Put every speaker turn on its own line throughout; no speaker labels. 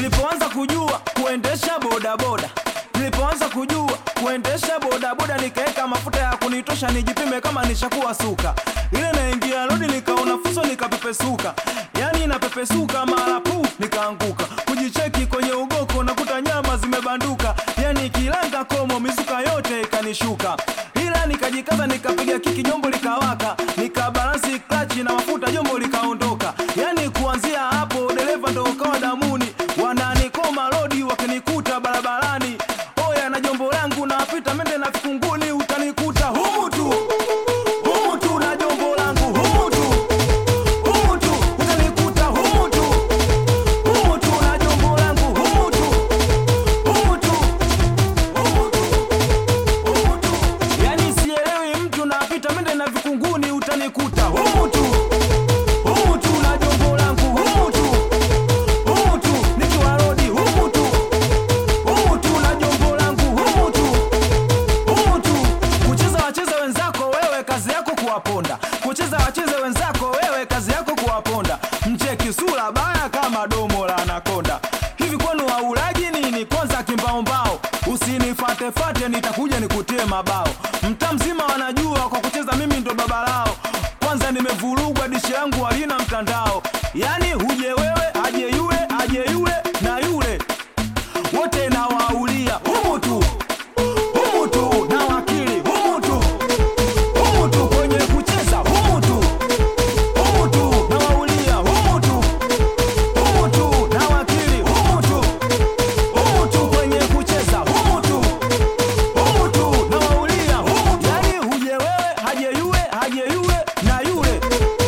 nilipoanza kujua kuendesha bodaboda nilipoanza kujua kuendesha bodaboda nikaweka mafuta ya kunitosha nijipime kama nishakuwa suka ile naingia lodi nikaona fuso nikapepesuka yani napepesuka mara pu nikaanguka kujicheki kwenye ugoko nakuta nyama zimebanduka yani kilanga komo mizuka yote ikanishuka ila nikajikaza nikapiga kiki jombo likawaka nikabalansi klachi na mafuta jombo likaondoka yani kuanzia hapo dereva ndo ukawa damuni wananikoma lodi wakinikuta barabarani oya na jombo langu napita mende na vikunguni utanikuta humu tu humu tu na jombo langu humu tu humu tu utanikuta humu tu humu tu na jombo langu humu tu humu tu humu tu humu tu yani sielewi mtu napita mende na vikunguni utanikuta humu tu humu tu na jombo langu humu tu humu tu nikiwa rodi humu tu humu tu na jombo langu humu tu humu tu kucheza wacheze wenzako wewe kazi yako kuwaponda kucheza wacheze wenzako wewe kazi yako kuwaponda mcheki sura baya kama domo la anakonda hivi kwenu waulaji nini kwanza kimbaombao usinifatefate nitakuja nikutie mabao mtaa mzima wanajua kwa kucheza mimi ndo baba lao kwanza nimevurugwa dishi yangu halina mtandao yani huje wewe aje yule aje yule na yule wote nawaulia humu tu humu tu na wakili humu tu humu tu kwenye kucheza humu tu humu tu na waulia humu tu humu tu na wakili humu tu humu tu kwenye kucheza humu tu humu tu na waulia humu tu yani huje wewe haje yule haje yule na yule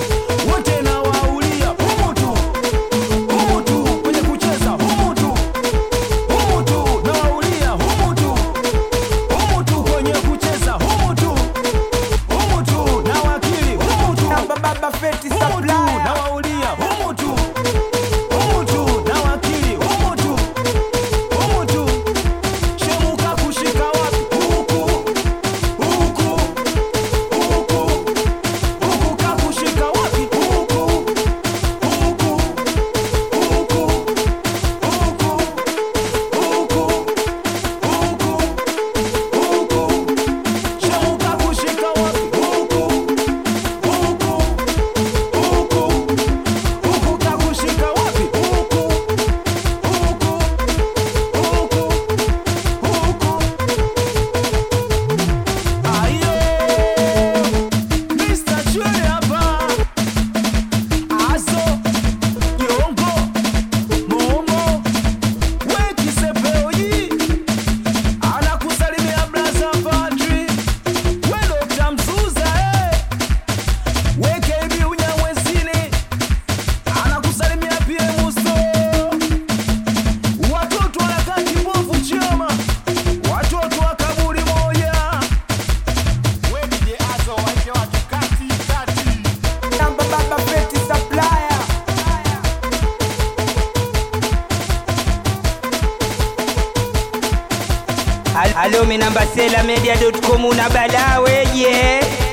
wote na waulia humu tu humu tu kwenye kucheza humu tu humu tu na waulia humu tu humu tu kwenye kucheza humu tu humu tu na wakili humu tu
Namba baba feti
humu tu
supplier.
na waulia humu tu humu tu na wakili humu tu humu tu shemuka kushika wapi huku huku huku huku kakushika wapi huku huku huku huku huku huku huku shemuka kushika wapi huku huku huku huku kakushika wapi huku huku huku huku ayo Mr. Chwe hapa aso yongo momo wekisepeoyi anakusalimia blaza padri we Dr. Mzuza eh. wekebi unyamwezini anakusalimia pia muso watoto wanakati mbovu chama watoto wa kaburi moja
Namba baba feti supplier. Al- Alo, mi namba sela media.com una bala weje